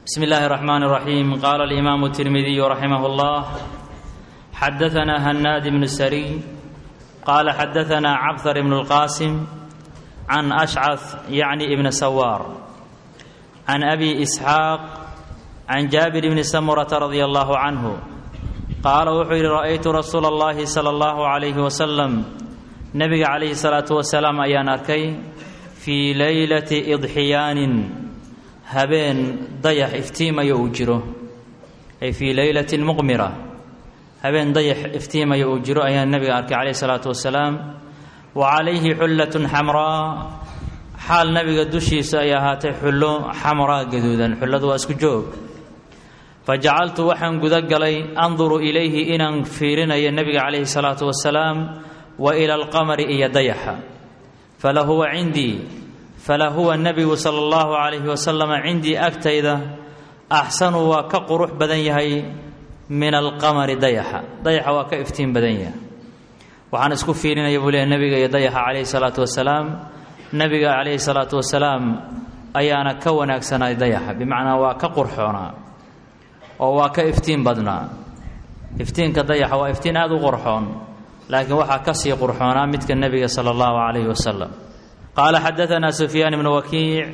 بسم الله الرحمن الرحيم قال الإمام الترمذي رحمه الله حدثنا هناد بن السري قال حدثنا عبثر بن القاسم عن أشعث يعني ابن سوار عن أبي إسحاق عن جابر بن سمرة رضي الله عنه قال وحير رأيت رسول الله صلى الله عليه وسلم نبي عليه الصلاة والسلام أيان أركي في ليلة إضحيان habeen dayax iftiimaya uu jiro ay fii leylatin muqmira habeen dayax iftiimaya uu jiro ayaa nebiga arkay calayhi salaatu wasalaam wa calayhi xullatun xamraa xaal nebiga dushiisa ay ahaatay xullo xamraa gaduudan xulladu waa isku joog fa jacaltu waxaan guda galay anduru ilayhi inaan fiirinayo nebiga calayhi salaatu wasalaam wa ila alqamari iyo dayaxa falahuwa cindii fala huwa nebigu sala allahu calayhi wasalam cindii agtayda axsanu waa ka qurux badan yahay min alqamari dayaxa dayaxa waa ka iftiin badan yahay waxaan isku fiirinaya buu leehay nebiga iyo dayaxa calayhi salaatu wasalaam nebiga calayhi salaatu wasalaam ayaana ka wanaagsanay dayaxa bimacnaa waa ka qurxoonaa oo waa ka iftiin badnaa iftiinka dayaxa waa iftiin aada u qurxoon laakiin waxaa ka sii qurxoonaa midka nebiga sala allahu calayhi wasalam قال حدثنا سفيان بن وكيع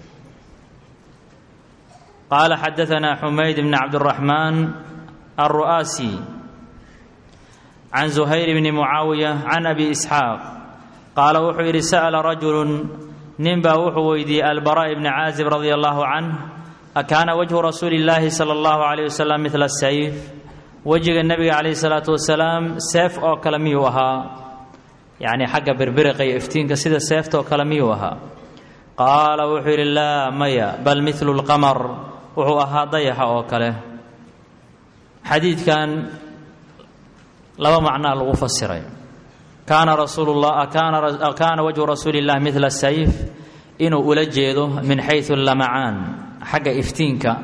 قال حدثنا حميد بن عبد الرحمن الرؤاسي عن زهير بن معاوية عن أبي إسحاق قال وحير سأل رجل ننبا وحويدي البراء بن عازب رضي الله عنه أكان وجه رسول الله صلى الله عليه وسلم مثل السيف وجه النبي عليه الصلاة والسلام سيف أو كلمي وها yacni xagga birbiriqa iyo iftiinka sida seeftoo kale miyuu ahaa qaala wuxuu yidhi laa maya bal midlu lqamar wuxuu ahaa dayaxa oo kale xadiidkan laba macnaa lagu fasiray kaana rasuulullah kaana wajhu rasuuli illah midla sayf inuu ula jeedo min xayu lamacaan xagga iftiinka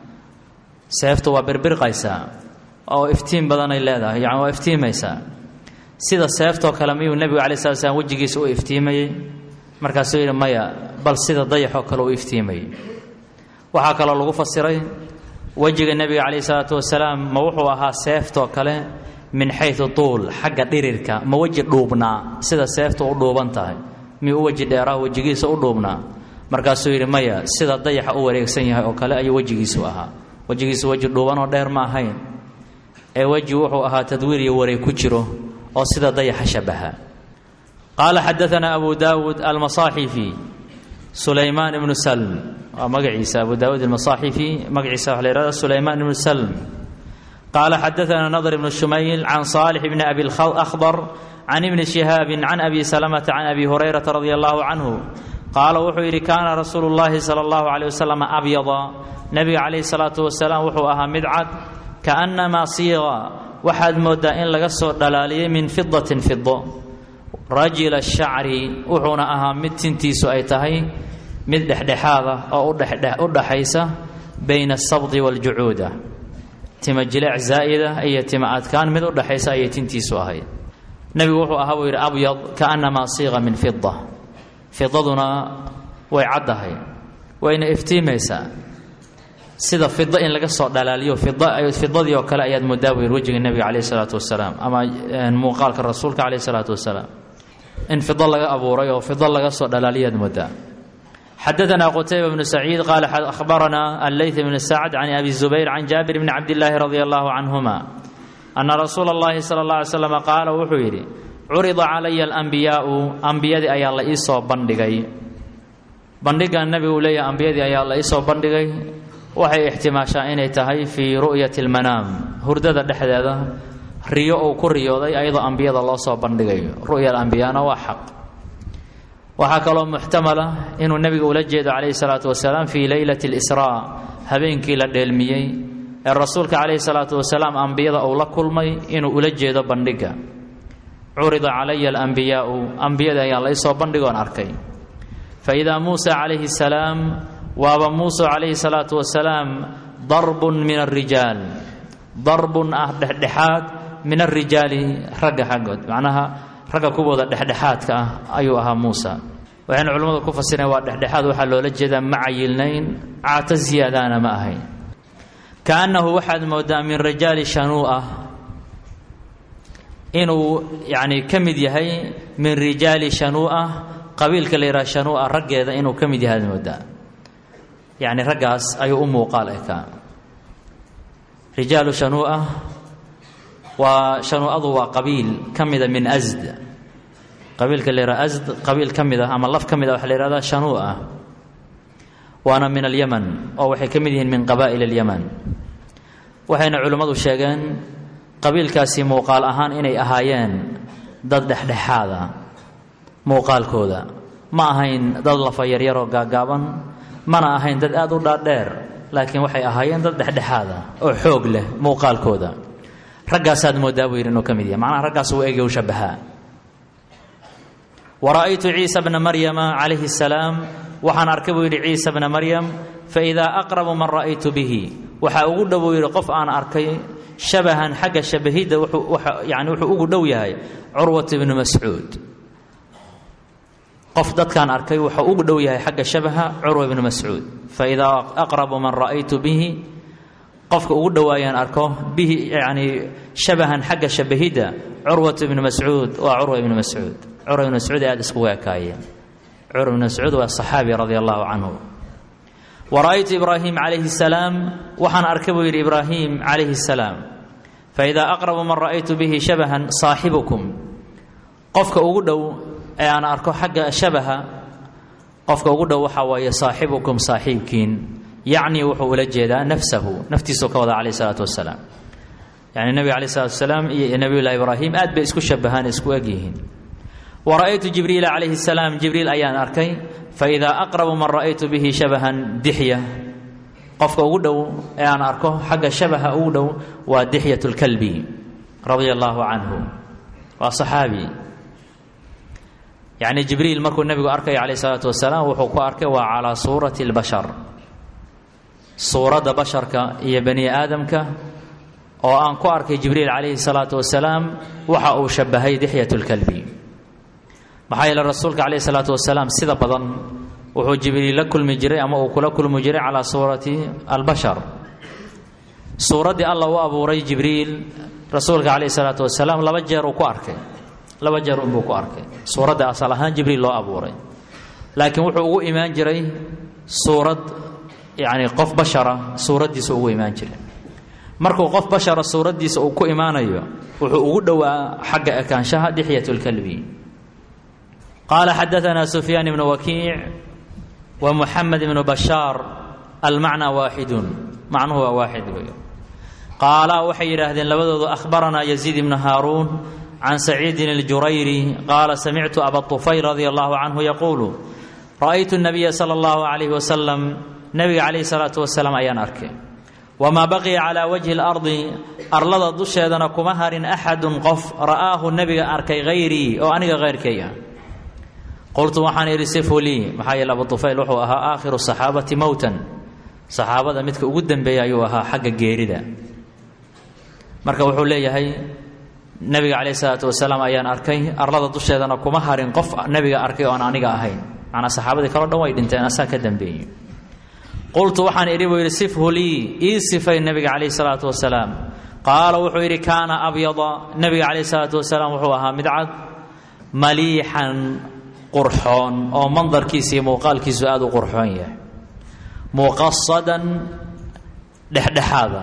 seeftu waa birbirqaysaa oo iftiin badanay leedahay yani waa iftiimaysaa sida seeftoo kale miyuu nebigu alai slat slam wejigiisa u iftiimayey markaasuu yidhi maya bal sida dayaxoo kale u iftiimayey waxaa kaloo lagu fasiray wejiga nebiga calayhi salaatu wasalaam ma wuxuu ahaa seeftoo kale min xayu tuul xagga dhirirka ma weji dhuubnaa sida seeftu u dhuuban tahay miyuu u weji dheeraha wejigiisa u dhuubnaa markaasuu yidhi maya sida dayaxa u wareegsan yahay oo kale ayuu wejigiisu ahaa wejigiisu weji dhuubanoo dheer ma ahayn ee weji wuxuu ahaa tadwiir iyo wareeg ku jiro oo sida dayaxa shabaha qaala xadaanaa abu daawuud almasaaxifi sulaymaan ibnu salm waa magaciisa abu daawuud almasaaxifi magaciisa waxa la yihahda sulaymaan ibnu salm qaala xadaanaa nadr ibnu shumayl can saalix bni abi akhdar can ibni shihaabin can abi salamata can abi hurayrata radia allahu canhu qaala wuxuu yidhi kaana rasuulu llahi sala allahu caleyh wasalam abyada nebiga calayhi salaatu wasalaam wuxuu ahaa mid cad kaannamaa siiqa waxaad mooddaa in laga soo dhalaaliyey min fidatin fido rajila shacri wuxuuna ahaa mid tintiisu ay tahay mid dhexdhexaada oo u dhaxaysa bayna asabdi waaljucuuda tima jileec zaa'ida iyo tima adkaan mid u dhaxaysa ayay tintiisu ahayd nebigu wuxuu ahaa buu yidhi abyad kaannamaa siiqa min fida fidaduna way caddahay wayna iftiimaysaa sida fida in laga soo dhalaaliyo fidadii oo kale ayaad moodaa buu yidhi wejiga nebiga calayh isalaatu wasalaam ama muuqaalka rasuulka calayh isalaatu wasalaam in fido laga abuuray oo fido laga soo dhalaaliyaad moodaa xadaanaa qutayba bnu saciid qaala akhbaranaa alleyth bnu sacd can abi zubayr can jaabir bni cabdillaahi radia allahu canhuma ana rasuula allahi sala allah alay slam qaala wuxuu yidhi curida calaya alambiyaau ambiyadii ayaa la ii soo bandhigay bandhigan nebigu uu leeyahay ambiyadii ayaa la ii soo bandhigay waxay ixtimaashaa inay tahay fii ru'yati almanaam hurdada dhexdeeda riyo uu ku riyooday ayadoo ambiyada loo soo bandhigayo ru'ya alambiyaana waa xaq waxaa kaloo muxtamala inuu nebiga ula jeedo calayhi salaatu wasalaam fii leylati alisraa habeenkii la dheelmiyey ee rasuulka calayhi salaatu wasalaam ambiyada uu la kulmay inuu ula jeedo bandhigga curida calaya alambiyaau ambiyada ayaa la isoo bandhigoon arkay fa idaa muusa calayhi salaam waaba muuse calayhi salaatu wasalaam darbun min alrijaal darbun ah dhexdhexaad min alrijaali ragga xaggood macnaha ragga kuwooda dhexdhexaadka ah ayuu ahaa muusa waxayna culimmadu ku fasireen waa dhexdhexaad waxaa loola jeedaa ma cayilnayn caato ziyaadaana ma ahayn kaannahu waxaad moodaa min rijaali shanuu'ah inuu yacni ka mid yahay min rijaali shanuu'ah qabiilka la yidhaha shanuu'a raggeeda inuu ka mid yahay aad moodaa yacni raggaas ayuu u muuqaal ekaa rijaalu shanuu'ah waa shanuu'adu waa qabiil ka mida min asd qabiilka la yidhaha asd qabiil ka mid ah ama laf ka mid ah waxa la yihahdaa shanuu'a waana min alyaman oo waxay ka mid yihiin min qabaa'il alyaman waxayna culimmadu sheegeen qabiilkaasi muuqaal ahaan inay ahaayeen dad dhexdhexaada muuqaalkooda ma ahayn dad lafa yaryaroo gaagaaban mana ahayn dad aada u dhaadheer laakiin waxay ahaayeen dad dhexdhexaada oo xoog leh muuqaalkooda raggaasaad moodaa buu yidhi inuu ka mid yahay macnaha raggaas uu ege u shabahaa wara'aytu ciisa bna maryama calayhi salaam waxaan arkay buu yidhi ciisa bna maryam faidaa aqrabu man ra'aytu bihi waxaa ugu dhow buu yidhi qof aan arkay shabahan xagga shabahidda yani wuxuu ugu dhow yahay curwat ibnu mascuud qof dadkaan arkay wuxuu ugu dhow yahay xagga shabaha curwa ibnu mascuud faidaa aqrabu man ra'aytu bihi qofka ugu dhowaayaan arko bihi yani shabahan xagga shabahidda curwat ibnu mascuud waa curwa ibnu mascuud curwa ibnu mascuud aada iskugu ekaayeen curwa ibnu mascuud waa saxaabi radia allahu canhu wara'aytu ibraahim calayhi salaam waxaan arkay buu yidhi ibraahim calayhi salaam faidaa aqrabu man ra'aytu bihi shabahan saaxibukum qofka ugu dhow ee aan arko xagga shabaha qofka ugu dhow waxaa waaye saaxibukum saaxiibkiin yacni wuxuu ula jeedaa nafsahu naftiisuu ka wada calayh isalaatu wasalaam yani nebiga calayh salatu wasalaam iyo nebiyullahi ibraahim aad bay isku shabahaan isku egyihiin wara'aytu jibriila calayhi salaam jibriil ayaan arkay faidaa aqrabu man ra'aytu bihi shabahan dixya qofka ugu dhow ee aan arko xagga shabaha ugu dhow waa dixyat lkalbi radia allaahu canhu waa saxaabi yacni jibriil markuu nebigu arkaya calayh isalaatu wasalaam wuxuu ku arkay waa calaa suurati lbashar suuradda basharka iyo bani aadamka oo aan ku arkay jibriil calayhi salaatu wasalaam waxa uu shabahay dixyat lkalbi maxaa yeele rasuulka calayhi salaatu wasalaam sida badan wuxuu jibriil la kulmi jiray ama uu kula kulmi jiray calaa suurati albashar suuraddii alla u abuuray jibriil rasuulka calayhi salaatu wasalaam laba jeer uu ku arkay laba jeer unbuu ku arkay suuradda asal ahaan jibriil loo abuuray laakiin wuxuu ugu imaan jiray suurad yacni qof bashara suuraddiisa ugu imaan jiray markuu qof bashara suuraddiisa uu ku imaanayo wuxuu ugu dhowaa xagga ekaanshaha dixyat lkalbi qaala xadaanaa sufyaan ibnu wakiic wa muxamed ibnu bashaar almacnaa waaxidun macnuhu waa waaxid wey qaala waxay yidhaahdeen labadoodu ahbaranaa yaziid ibnu haaruun can saciidin اljurayri qaala samictu aba طufayl radia allahu canhu yaquulu ra'aytu الnabiya salى اllahu عalayh wasalam nebiga calayhi salaatu wasalaam ayaan arkay wamaa baqiya calaa wajhi اlardi arlada dusheedana kuma harin axadun qof ra'aahu nebiga arkay hayrii oo aniga hayrkay ah qultu waxaan idhi sifu lii maxaa yeele abu طufayl wuxuu ahaa aakhiru saxaabati mowtan saxaabada midka ugu dembeeya ayuu ahaa xagga geerida marka wuxuu leeyahay nebiga calayh isalaatu wasalaam ayaan arkay arlada dusheedana kuma harin qof nebiga arkay oon aniga ahayn macnaa saxaabadii kaleo dhan way dhinteen asaa ka dambeeyey qultu waxaan idhi buu yidhi sifhu lii ii sifay nebiga calayhi salaatu wasalaam qaala wuxuu yidhi kaana abyada nebiga calayhi salaatu wasalaam wuxuu ahaa mid cad maliixan qurxoon oo mandarkiisa iyo muuqaalkiisu aada u qurxoon yahay muqasadan dhexdhexaada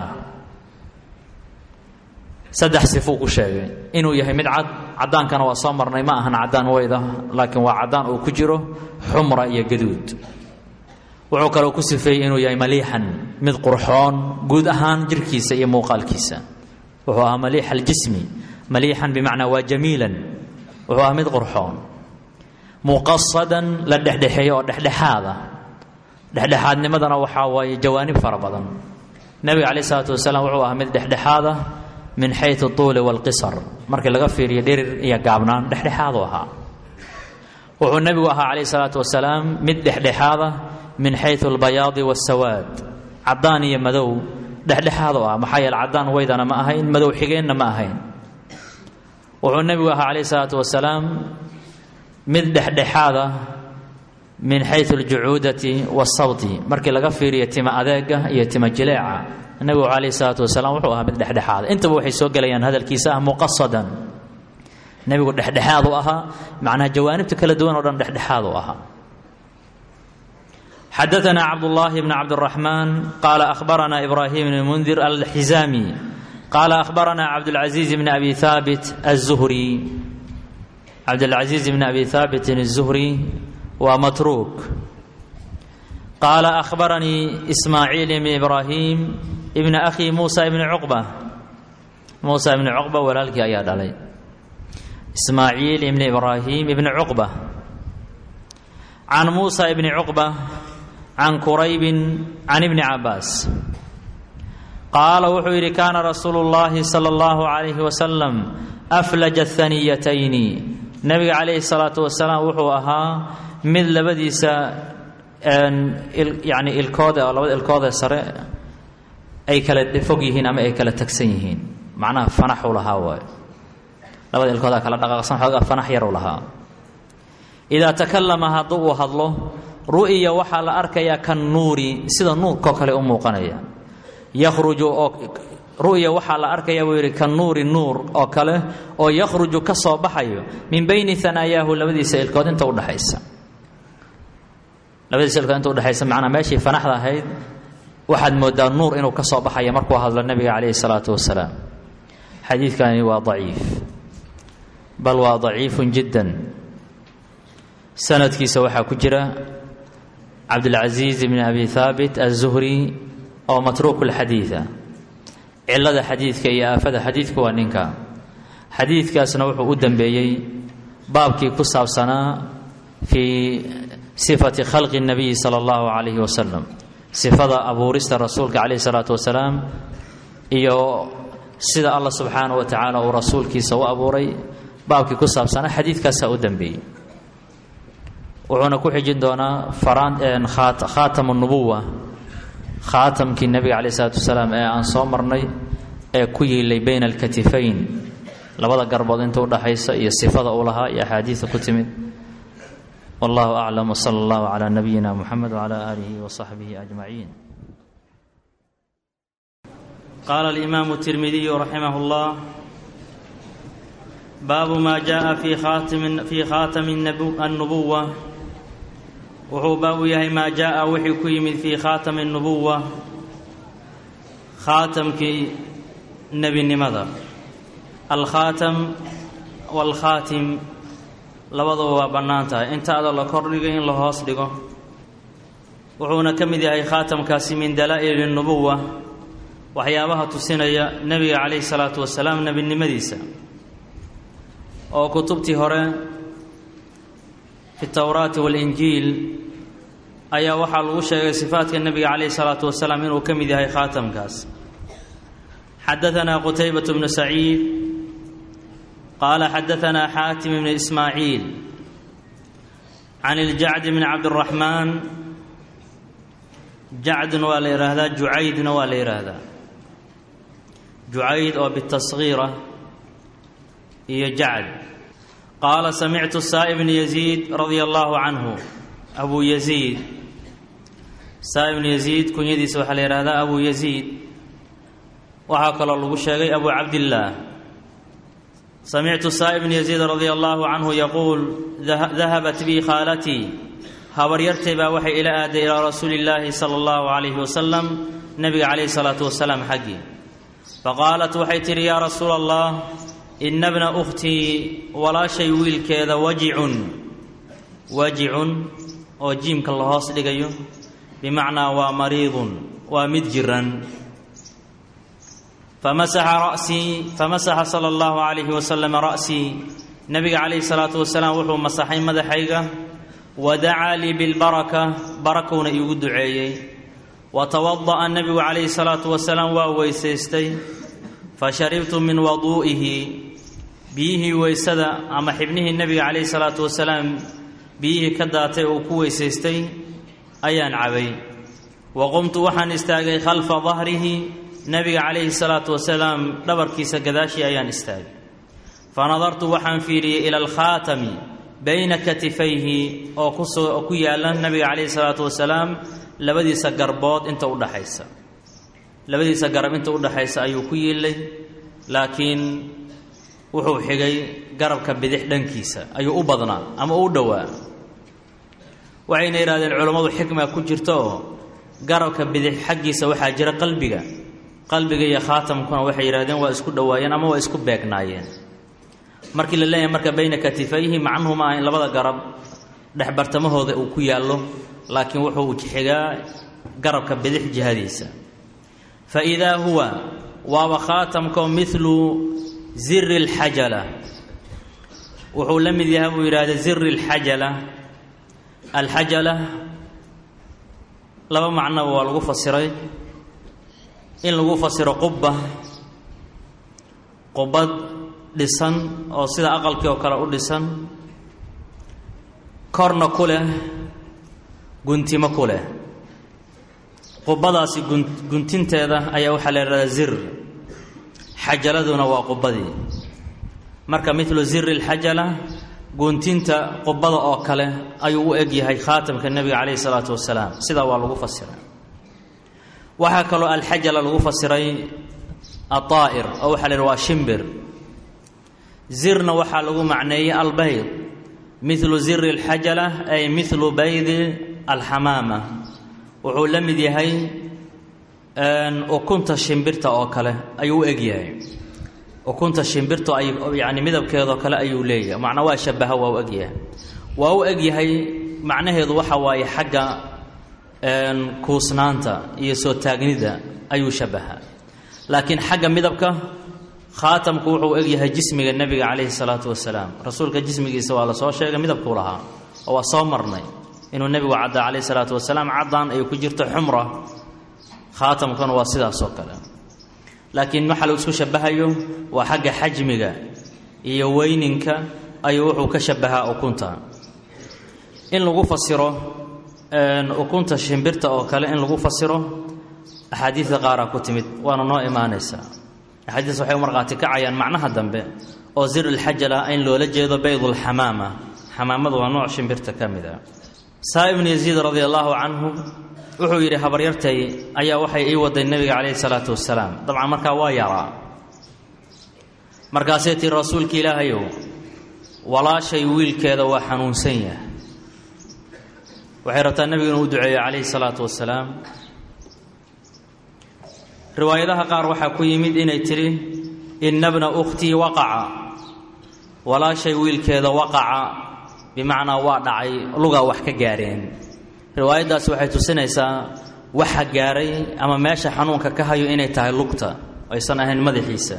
saddex sifuu ku sheegay inuu yahay mid cad caddaankana waa soo marnay ma ahan caddaan weyda laakiin waa caddaan uu ku jiro xumra iyo gaduud wuxuu kaloo ku sifeeyey inuu yahay maliixan mid qurxoon guud ahaan jirkiisa iyo muuqaalkiisa wuxuu ahaa maliix aljismi maliixan bimacnaa waa jamiilan wuxuu ahaa mid qurxoon muqasadan la dhexdhexeeyo oo dhexdhexaada dhexdhexaadnimadana waxaa waaye jawaanib fara badan nebiga calayh isalaatu wasalaam wuxuu ahaa mid dhexdhexaada min xayu tuuli wاlqisar markii laga fiiriyo dhirir iyo gaabnaan dhexdhexaadu ahaa wuxuu nebigu ahaa calayh salaatu wasalaam mid dhexdhexaada min xayu albayaadi waاsawaad caddaan iyo madow dhexdhexaadu ah maxaa yeele caddaan weydana ma ahayn madow xigeenna ma ahayn wuxuu nebigu ahaa calayh salaatu wasalaam mid dhexdhexaada min xayu aljucuudati wasawti markii laga fiiriyo tima adeega iyo tima jileeca nebigu calayh isalaatu wasalaam wuxuu ahaa mid dhexdhexaada intaba waxay soo gelayaan hadalkiisa ah muqasadan nebigu dhexdhexaad u ahaa macnaha jawaanibta kala duwan oo dhan dhexdhexaad u ahaa xadaثna cabdالlahi bn cabdالرaحman qala أhbarana ibrahim bn mundir alxizami qala أhbarana cabdالcaزiiz bn abi haabit الzuhri cabdالcaزiiz bn abi haabitin الzuhri waa matruuk qaala أhbaranii ismaaciil bn ibrahim ibn akhi musa bn cuqba muusa ibn cuqba walaalkii ayaa dhalay ismaaciil ibn ibrahim ibn cuqba can muusa ibni cuqba can quraybin can ibni cabaas qaala wuxuu yidhi kaana rasuulu llaahi sala allahu calayhi wasalam aflaja haniyatayni nebiga calayhi salaatu wasalaam wuxuu ahaa mid labadiisa yani ilkoode oo labada ilkoodee sare ay kala fog yihiin ama ay kala tagsan yihiin macnaha fanaxu lahaa waayo labada ilkoodaa kala dhaqaaqsan xoogaa fanax yaru lahaa idaa takallama hadduu uu hadlo ru'ya waxaa la arkayaa kan nuuri sida nuurkoo kale u muuqanaya yakhruju oo ru'ya waxaa la arkayaa buu yidhi kan nuuri nuur oo kale oo yakhruju ka soo baxayo min bayni hanaayaahu labadiisa ilkood inta udhexaysa labadiisa ilkood inta udhexaysa macnaa meeshii fanaxda ahayd waxaad moodaa nuur inuu ka soo baxaya markuu hadlo nebiga calayhi salaatu wasalaam xadiidkani waa daciif bal waa daciifun jiddan sanadkiisa waxaa ku jira cabdilcasiis bn abi haabit aلzuhri oo matruuk اlxadiida cilada xadiidka iyo aafada xadiidka waa ninka xadiidkaasna wuxuu u dembeeyey baabkii ku saabsanaa fii sifati khalqi الnabiyi salى اllahu calayhi wasalam sifada abuurista rasuulka calayh الsalaatu wasalaam iyo sida allah subxaanaه wa tacaala uu rasuulkiisa u abuuray baabkii ku saabsanaa xadiidkaasaa u dembeeyey wuxuuna ku xijin doonaa khaatam nubuwa khaatamkii nebiga calayh isalaatu wasalaam ee aan soo marnay ee ku yiilay bayna alkatifayn labada garbood inta udhaxaysa iyo sifada uu lahaa iyo axaadiida ku timid wallahu aclam wsala allahu calaa nabiyina muxamed wcala aalihi wasaxbihi ajmaciin qaala alimaamu tirmidiyu raximah llah baabu maa jaءa fii khaatami الnubuwa wuxuu baab u yahay maa jaءa wixii ku yimid fii khaatami الnubuwa khaatamkii nebinimada alkhaatam wاlkhaatim labaduba waa bannaan tahay intaada la kordhigo in la hoos dhigo wuxuuna ka mid yahay khaatamkaasi min dalaa'il الnubuwa waxyaabaha tusinaya nebiga calayh الsalaatu wasalaam nebinimadiisa oo kutubtii hore fi towraati walinjiil ayaa waxaa lagu sheegay sifaadka nebiga calayh isalaatu wasalaam inuu ka mid yahay khaatamkaas xadaanaa qutaybatu bnu saciid qaala xadaanaa xaatim bnu ismaaciil can iljacdi bni cabdiraxmaan jacdun waa la yidhaahdaa jucaydna waa la yidhaahdaa jucayd oo bitasgiira iyo jacd qaala samictu saa'i bni yaziid radia allaahu canhu abuu yaziid saa ibnu yaziid kunyadiisa waxaa la yidhahdaa abuu yaziid waxaa kaloo lagu sheegay abu cabdillaah samictu saa ibni yaziid radia allaahu canhu yaquul dahabat bii khaalatii habaryartay baa waxay ila aaday ilaa rasuuli illaahi sala allahu calayhi wasalam nebiga calayhi salaatu wasalaam xaggii faqaalat waxay tidhi yaa rasuula allah ina bna ukhtii walaashay wiilkeeda wajicun wajicun oo jiimka la hoos dhigayo bimacnaa waa mariidun waa mid jiran famasaxa ra'sii famasaxa sala allahu calayhi wasalam ra'sii nebiga calayhi salaatu wasalaam wuxuu masaxay madaxayga wa dacaa lii bilbaraka barakuuna iigu duceeyey wa tawada'a nebigu calayhi salaatu wasalaam waa weysaystay fasharibtu min waduu'ihi biyihii weysada ama xibnihii nebiga calayhi salaatu wasalaam biyihii ka daatay uu ku weysaystay ayaan cabay wa qumtu waxaan istaagay khalfa dahrihi nebiga calayhi salaatu wasalaam dhabarkiisa gadaashii ayaan istaagay fa nadartu waxaan fiiriyey ila alkhaatami bayna katifayhi oo kusoo ku yaalla nabiga calayhi salaatu wasalaam labadiisa garbood inta u dhaxaysa labadiisa garab inta u dhaxaysa ayuu ku yiillay laakiin wuxuu xigay garabka bidix dhankiisa ayuu u badnaa ama u dhowaa waxayna yidhahdeen culammadu xikma ku jirta oo garabka bidix xaggiisa waxaa jira qalbiga qalbiga iyo khaatamkuna waxay yidhahdeen waa isku dhowaayeen ama waa isku beegnaayeen markii la leeyahay marka bayna katifayhi macnuhu ma aha in labada garab dhexbartamahooda uu ku yaallo laakiin wuxuu xigaa garabka bidix jihadiisa fa idaa huwa waaba khaatamkao midlu ziri اlxajala wuxuu la mid yahay buu yidhahda ziri اlxajala alxajala laba macnoba waa lagu fasiray in lagu fasiro qubba qubad dhisan oo sida aqalkii oo kale u dhisan korna ku leh guntimo ku leh qubadaasi gun guntinteeda ayaa waxaa la yidhahdaa zir xajaladuna waa qubadii marka midlu ziri اlxajala guntinta qubada oo kale ayuu u eg yahay khaatamka nebiga calayhi salaatu wasalaam sidaa waa lagu fasiray waxaa kaloo alxajala lagu fasiray aaa'ir oo waxaa la yidhi waa shimbir zirna waxaa lagu macneeyey albayd midlu ziri اlxajala ay midlu baydi alxamaama wuxuu la mid yahay ukunta shimbirta oo kale ayuu u eg yahay ukunta shimbirtu ay yani midabkeedoo kale ayuu leeyahay macnaa waa shabaha waa u egyahay waa u eg yahay macnaheedu waxa waaye xagga kuusnaanta iyo soo taagnida ayuu shabaha laakiin xagga midabka khaatamku wuxuu eg yahay jismiga nebiga calayhi salaatu wasalaam rasuulka jismigiisa waa la soo sheegay midabkuu lahaa oo waa soo marnay inuu nebigu caddaa calayhi salaatu wasalaam caddaan ay ku jirto xumra khaatamkuna waa sidaasoo kale laakiin waxa lagu isku shabahayo waa xagga xajmiga iyo weyninka ayuu wuxuu ka shabahaa ukunta in lagu fasiro ukunta shimbirta oo kale in lagu fasiro axaadiidka qaaraa ku timid waana noo imaanaysaa axaadiis waxay u markhaati kacayaan macnaha dambe oo zir ilxajala in loola jeedo baydulxamaama xamaamadu waa nooc shimbirta ka mid a saa ibnu yaziid radia allaahu canhu wuxuu yidhi habaryartay ayaa waxay ii waday nebiga calayhi salaatu wasalaam dabcan markaa waa yaraa markaasay tii rasuulka ilaahayow walaashay wiilkeeda waa xanuunsan yahay waxay rabtaa nebigu inuu u duceeyo calayhi salaatu wasalaam riwaayadaha qaar waxaa ku yimid inay tidhi inna bna ukhtii waqaca walaashay wiilkeeda waqaca bimacnaa waa dhacay lugaa wax ka gaareen riwaayaddaasi waxay tusinaysaa waxa gaaray ama meesha xanuunka ka hayo inay tahay lugta aysan ahayn madaxiisa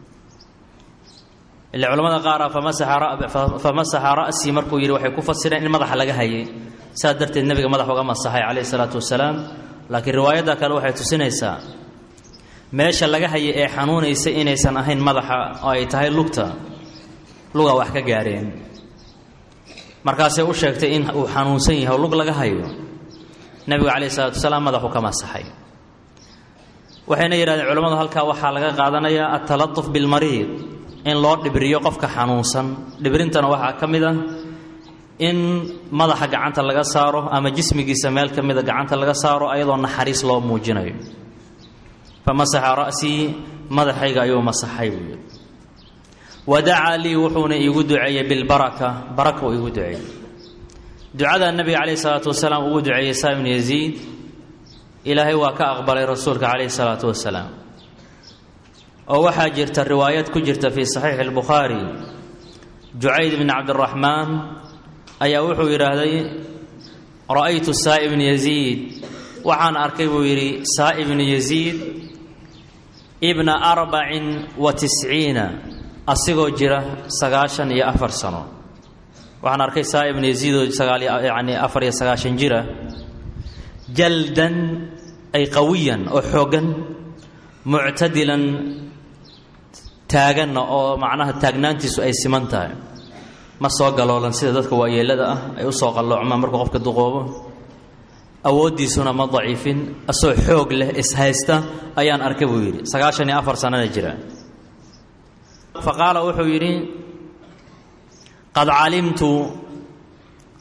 ile culamada qaara famasaxa ra'sii markuu yidhi waxay ku fasireen in madaxa laga hayay saas darteed nebiga madax uga masaxay calayhi salaatu wasalaam laakiin riwaayadda kale waxay tusinaysaa meesha laga hayay ee xanuunaysa inaysan ahayn madaxa oo ay tahay lugta luga wax ka gaareen markaasay u sheegtay in uu xanuunsan yahay oo lug laga hayo nebigu calayhi salaatu wasalaam madaxu ka masaxay waxayna yidhahdeen culammadu halkaa waxaa laga qaadanayaa atalatuf bilmariid in loo dhibriyo qofka xanuunsan dhibrintana waxaa ka mid ah in madaxa gacanta laga saaro ama jismigiisa meel ka mida gacanta laga saaro ayadoo naxariis loo muujinayo famasaxa ra'sii madaxayga ayuu masaxay buu yidhi wadacaa lii wuxuuna iigu duceeyey bilbaraka baraka uu iigu duceeyey ducada nebiga calayhi salaatu wasalaam ugu duceeyey saa ibnu yaziid ilaahay waa ka aqbalay rasuulka calayhi salaatu wasalaam oo waxaa jirta riwaayad ku jirta fii saxiixi albukhaari jucayd bni cabdiraxmaan ayaa wuxuu yidhaahday ra'aytu saa ibnu yaziid waxaan arkay buu yidhi saa ibnu yaziid ibna arbacin wa tisciina asigoo jira sagaashan iyo afar sano waxaan arkay saa ibnu yaziidoo sagaal yani afar iyo sagaashan jira jaldan ay qawiyan oo xooggan muctadilan taaganna oo macnaha taagnaantiisu ay siman tahay ma soo galoolan sida dadka waayeelada ah ay u soo qalloocmaan markuu qofka duqoobo awooddiisuna ma daciifin asoo xoog leh ishaysta ayaan arkay buu yidhi sagaashan iyo afar sanana jira fa qaala wuxuu yidhi qad calimtu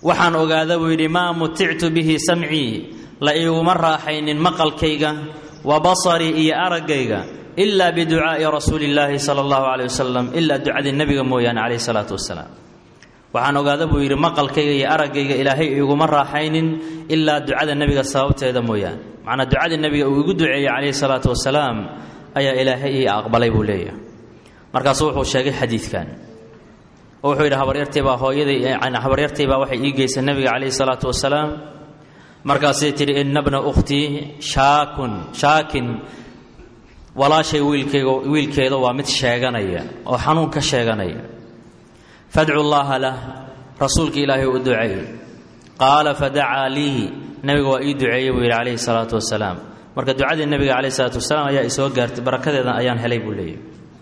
waxaan ogaada buu yidhi maa mutictu bihi samcii la iiguma raaxaynin maqalkayga wa basarii iyo araggayga ilaa biducaa'i rasuuli illaahi sala allahu caleyh wasalam ilaa ducadii nebiga mooyaane caleyhi salaatu wasalaam waxaan ogaada buu yidhi maqalkayga iyo araggayga ilaahay iguma raaxaynin ilaa ducada nebiga sababteeda mooyaane macnaa ducadii nebiga uu igu duceeyey calayhi salaatu wasalaam ayaa ilaahay ii aqbalay buu leeyahay markaasuu wuxuu sheegay xadiidkan oo wuxuu yidhi habaryartaybaa hooyadii habaryartaybaa waxay ii geysay nebiga calayhi salaatu wasalaam markaasay tidhi ina bna ukhtii shaakun shaakin walaashay wiilkayga wiilkeeda waa mid sheeganaya oo xanuun ka sheeganaya fadcu llaaha lah rasuulka ilaahay u duceey qaala fadacaa lii nebiga waa ii duceeyey buu yidhi calayhi salaatu wasalaam marka ducadii nebiga calayhi salaatu wasalaam ayaa isoo gaartay barakadeedan ayaan helay buu leeyahy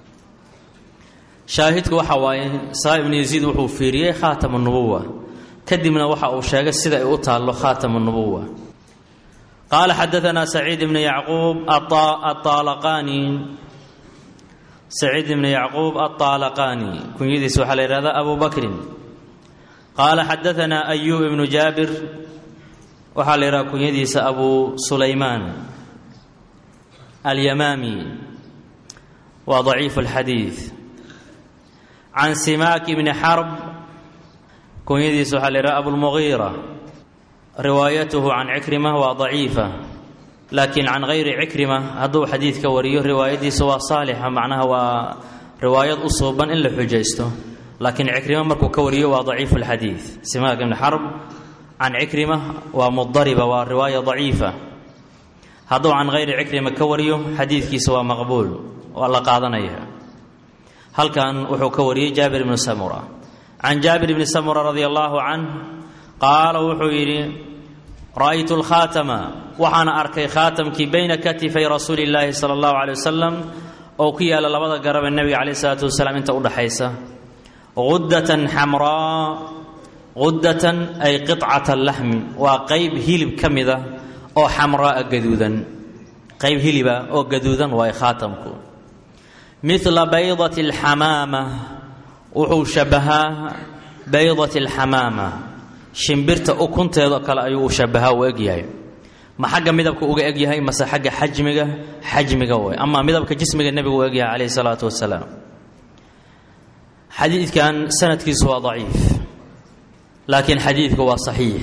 shaahidku waxa waaye saa ibnu yaziid wuxuu fiiriyey khaatam nubuwa kadibna waxa uu sheegay sida ay u taallo khaatam nubuwa qaala xadaanaa saciid ibnu yacquub aaalaqani saciid ibnu yacquub aaalaqani kunyadiisa waxaa la yihahdaa abu bakrin qaala xadaanaa ayub ibnu jaabir waxaa la yidhaha kunyadiisa abu sulaymaan alyamaami waa daciif alxadiid can simaak bni xarb kunyadiisa waxaa la yidhaha abulmugiira riwaayatuhu can cikrima waa daciifa laakiin can hayri cikrima hadduu xadiidka wariyo riwaayadiisa waa saalixa macnaha waa riwaayad u suuban in la xujaysto laakiin cikrima markuu ka wariyo waa daciifu lxadiid simaak ibni xarb can cikrima waa mudariba waa riwaaya daciifa hadduu can hayri cikrima ka wariyo xadiidkiisa waa maqbuul waa la qaadanaya halkan wuxuu ka wariyey jaabir ibnu samura can jaabir ibni samura radi allaahu canh qaala wuxuu yidhi ra'aytu lkhaatama waxaana arkay khaatamkii bayna katifay rasuuli illaahi sala allahu caley wasalam oo ku yaalla labada garab ee nebiga caleyh isalaatu wasalaam inta udhaxaysa gudatan xamraa gudatan ay qicata laxmi waa qayb hilib ka mida oo xamraaa gaduudan qayb hiliba oo gaduudan waay khaatamku mila baydati alxamaama wuxuu shabbahaa baydati alxamaama shimbirta ukunteedoo kale ayuu u shabbahaa uu egyahay ma xagga midabka uga egyahay mase xagga xajmiga xajmiga way amaa midabka jismiga nebigu u egyahay calayhi salaatu wasalaam xadiidkan sanadkiisu waa daciif laakiin xadiidku waa saxiix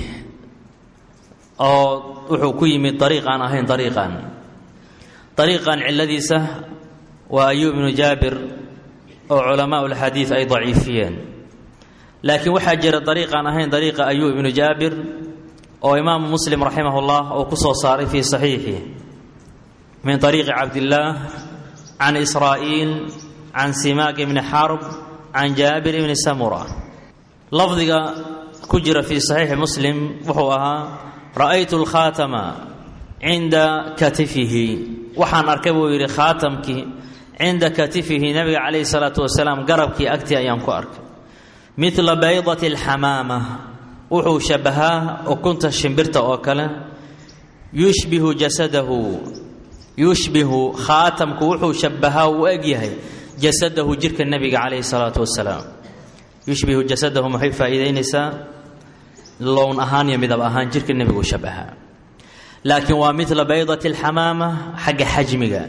oo wuxuu ku yimid dariiq aan ahayn dariiqan dariiqan cilladiisa waa ayuub ibnu jaabir oo culamaa ulxadiid ay daciifiyeen laakiin waxaa jira dariiqaan ahayn dariiqa ayuub ibnu jaabir oo imaamu muslim raximah ullah uu ku soo saaray fii saxiixi min ariiqi cabdillaah can israa'iil can simaak ibni xarb can jaabir ibni samura lafdiga ku jira fii saxiixi muslim wuxuu ahaa ra'aytu lkhaatama cinda katifihi waxaan arkay buu yidhi khaatamkii cinda katifihi nabiga calayhi salaatu wasalaam garabkii agtii ayaan ku arkay midla baydati alxamaama wuxuu shabbahaa ukunta shimbirta oo kale yushbihu jasadahu yushbihu khaatamku wuxuu shabbahaa uu egyahay jasadahu jirka nebiga calayhi salaatu wasalaam yushbihu jasadahu maxay faa'iidaynaysaa lown ahaan iyo midab ahaan jirka nebigu shabbahaa laakiin waa midla baydati alxamaama xagga xajmiga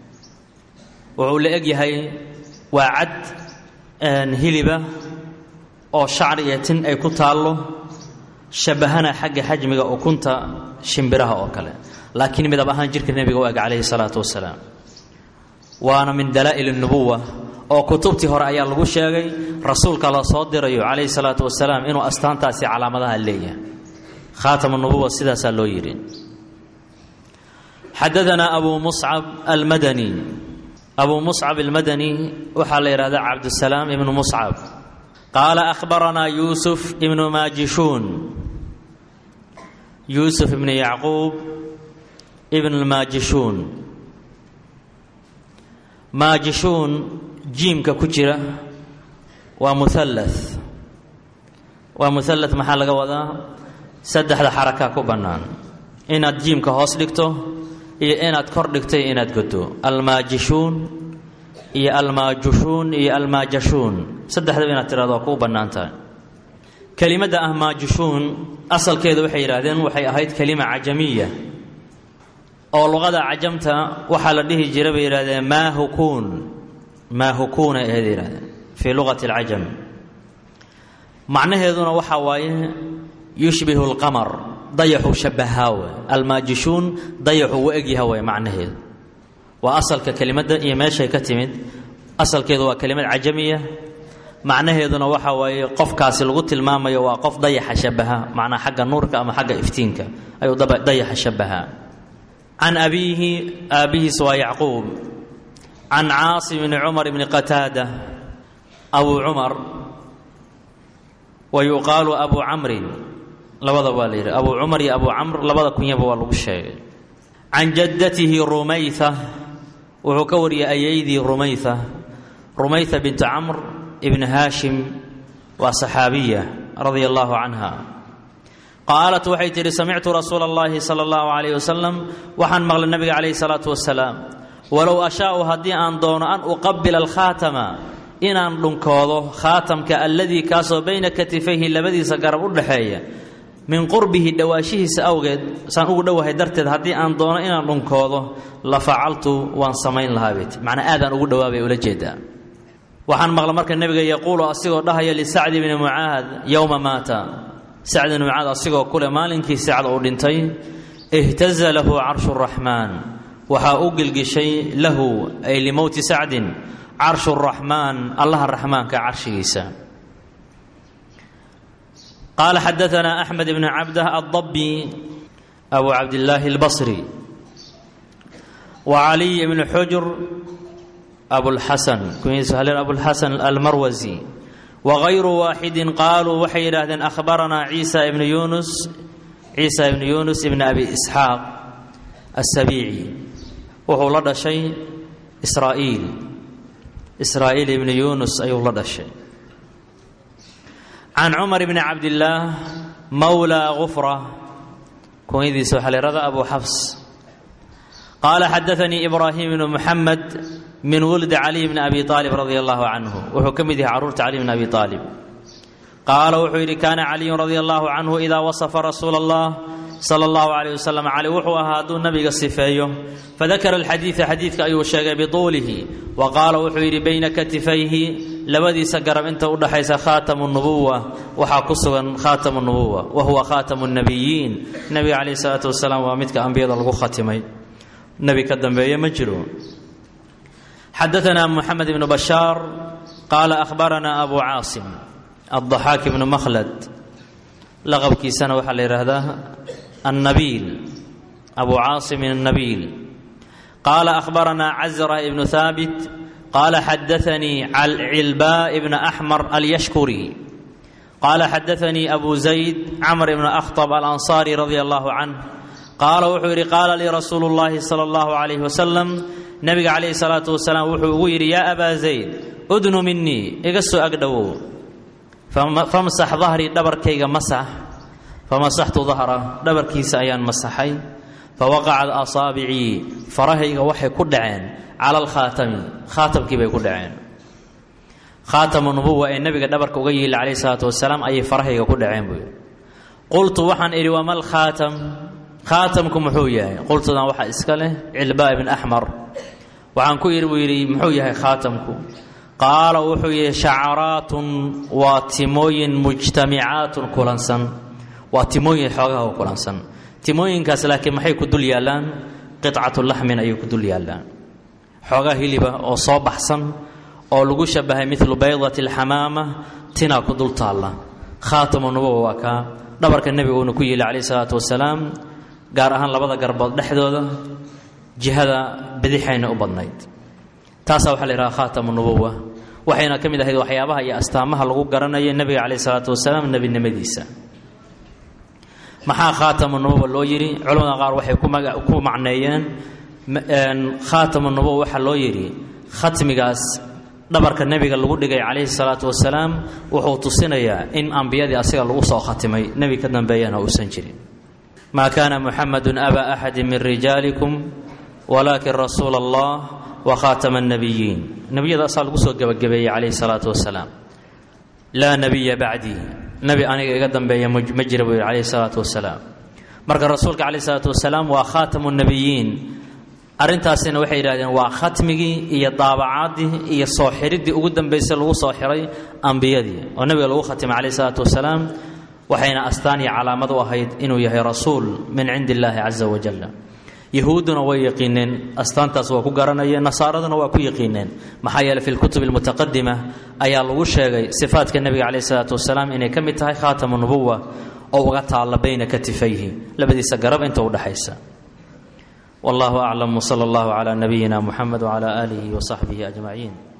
wuxuu la egyahay waa cad hiliba oo shacri iyo tin ay ku taallo shabbahana xagga xajmiga ukunta shimbiraha oo kale laakiin midab ahaan jirka nebiga u eg calayhi salaatu wasalaam waana min dalaa'il nubuwa oo kutubtii hore ayaa lagu sheegay rasuulka la soo dirayo calayhi salaatu wasalaam inuu astaantaasi calaamadaha leeyahay khaatam nubuwa sidaasaa loo yidhi xadaanaa abu muscab almadani abuu muscab almadani waxaa la yidhahdaa cabdusalaam ibnu muscab qaala ahbaranaa yuusuf ibnu maajishuun yuusuf ibnu yacquub ibn lmaajishuun maajishuun jiimka ku jira waa muhallath waa muhallath maxaa laga wadaa saddexda xarakaa ku bannaan inaad jiimka hoos dhigto iyo inaad kor dhigto iyo inaad godo almaajishuun iyo almaajushuun iyo almaajashuun saddexdaba inaad tirahdo waa kuu bannaan tahay kelimadda ah maajushuun asalkeedu waxay yidhaahdeen waxay ahayd kelima cajamiya oo luqada cajamta waxaa la dhihi jira bay yidhahdeen maahukuun maahukuunay ahayd yidhahdeen fii luqati alcajam macnaheeduna waxaa waaye yushbihu lqamar dayaxu shabahaawe almaajishuun dayaxu u egyaha way macnaheedu waa asalka kelimadda iyo meeshay ka timid asalkeedu waa kelimad cajamiya macnaheeduna waxaa waaye qofkaasi lagu tilmaamayo waa qof dayaxa shabaha macnaa xagga nuurka ama xagga iftiinka ayuu dayaxa shabahaa can abiihi aabbihiis waa yacquub can caasim bni cumar bni qataada abu cumar wa yuqaalu abu camrin labada waa la yidhi abu cumar iyo abu camr labada kunyaba waa lagu sheegay can jaddatihi rumayha wuxuu ka wariyay ayaydii rumayha rumayha bintu camr ibn haashim waa saxaabiya radia allahu canha qaalat waxay tidhi samictu rasuula اllahi sala اllahu alayh wasalam waxaan maqlay nabiga calayhi salaatu wasalaam walow ashaau haddii aan doono an uqabila alkhaatama inaan dhunkoodo khaatamka alladii kaasoo bayna katifayhi labadiisa garab u dhaxeeya min qurbihi dhowaashihiisa awgeed saan ugu dhowahay darteed haddii aan doono inaan dhunkoodo la facaltu waan samayn lahaa bet macnaa aadaan ugu dhowaabay ula jeedaa waxaan maqla marka nebiga yaquulu asigoo dhahaya lisacdi bni mucaad yowma maata sacd bni mucaad asigoo kule maalinkii sacd uu dhintay ihtaza lahu carshu raxmaan waxaa u gilgishay lahu ay limowti sacdin carshu raxmaan allaha raxmaanka carshigiisa qaala xadaanaa axmed bn cabdah addabi abu cabdillaahi albasri wa caliy bni xujr abulxasan kunyisahleen abulxasan almarwasi wagayru waaxidin qaaluu waxay yidhaahdeen akhbaranaa ciisa ibnu yunus ciisa ibnu yunus ibni abi isxaaq asabiici wuxuu la dhashay israa'iil israa'iil ibni yunus ayuu la dhashay can cumar bni cabdillaah mawla gufra kunyadiisa waxaa la yihahda abu xafs qaala xadaanii ibraahim bnu muxamed min wuldi caliy bni abi aalib radia allahu canhu wuxuu ka mid yahay carruurta cali bni abi aalib qaala wuxuu yidhi kaana caliyun radia allahu canhu idaa wasafa rasuula allah sala allahu calayh wasalam cali wuxuu ahaa hadduu nabiga sifeeyo fadakara alxadiida xadiidka ayuu sheegay bituulihi wa qaala wuxuu yidhi bayna katifayhi labadiisa garab inta u dhaxaysa khaatamu nubuwa waxaa ku sugan khaatamu nubuwa wa huwa khaatamu nabiyiin nebiga calayhi salaatu wasalaam waa midka ambiyada lagu khatimay nebi ka dambeeye ma jiro xadaanaa muxamed ibnu bashaar qaala ahbaranaa abu caasim addaxaak ibnu makhlad laqabkiisana waxaa la yidhaahdaa annabiil abu caasimin annabiil qaala ahbaranaa cazra ibnu haabit qaala xadaanii cilbaa ibna axmar alyashkuri qaala xadaanii abu zayd camr ibna akhtab alansaari radia allahu canh qaala wuxuu yidhi qaala lii rasuulu llaahi sala allahu calayhi wasalam nebiga calayhi salaatu wasalaam wuxuu ugu yidhi yaa abaa zayd udnu minii iga soo agdhowow famsax dahrii dhabarkayga masax famasaxtu dahra dhabarkiisa ayaan masaxay fawaqacat asaabicii farahayga waxay ku dhaceen cala alkhaatami khaatamkii bay ku dhaceen khaatamu nubuwa ee nebiga dhabarka uga yiila calayhi salaatu wasalaam ayay farahayga ku dhaceen buu yidhi qultu waxaan idhi wamal khaatam khaatamku muxuu yahay qultudan waxaa iska leh cilbaa ibn axmar waxaan ku yidhi buu yidhi muxuu yahay khaatamku qaala wuxuu yidhi shacaraatun waa timooyin mujtamicaatun kulansan waa timooyin xoogaha u kulansan timooyinkaas laakiin maxay ku dul yaallaan qicatu laxmin ayay ku dul yaallaan xoogaa hiliba oo soo baxsan oo lagu shabahay milu baydati alxamaama tinaa ku dul taalla khaatamu nubuwa waa kaa dhabarka nebiguuna ku yiili calayhi salaatu wasalaam gaar ahaan labada garbood dhexdooda jihada bidixayna u badnayd taasaa waxaa la yidhaha khaatamu nubuwa waxayna ka mid ahayd waxyaabaha iyo astaamaha lagu garanayo nebiga calayhi salaatu wasalaam nebinimadiisa maxaa khaatamu nubuwa loo yidhi culamada qaar waxay ku macneeyeen khaatamu nubuwa waxaa loo yidhi khatmigaas dhabarka nebiga lagu dhigay calayhi salaatu wasalaam wuxuu tusinayaa in ambiyadii asiga lagu soo khatimay nebi ka dambeeyana uusan jirin maa kaana muxamadu aba axadi min rijaalikum walaakin rasuula allah wa khaatama annabiyiin nebiyada asaa lagu soo gebagabeeyey calayhi salaatu wasalaam laa nebiya bacdii nebi aniga iga dambeeya ma jira buu yidhi calayhi salaatu wasalaam marka rasuulka calayhi salaatu wasalaam waa khaatamu nebiyiin arrintaasina waxay yidhahdeen waa khatmigii iyo daabacaadii iyo soo xiriddii ugu dambaysay lagu soo xiray ambiyadii oo nebiga lagu khatimay calayhi salaatu wasalaam waxayna astaan iyo calaamad u ahayd inuu yahay rasuul min cindi illaahi casa wajal yahuudduna way yaqiineen astaantaas waa ku garanayeen nasaaraduna waa ku yaqiineen maxaa yeeley fi lkutub almutaqadima ayaa lagu sheegay sifaadka nebiga calayhi salaatu wasalaam inay ka mid tahay khaatamu nubuwa oo uga taalla bayna katifayhi labadiisa garab inta u dhexaysa wallahu aclam wsala allahu calaa nabiyina muxamed wcala aalihi wasaxbihi ajmaciin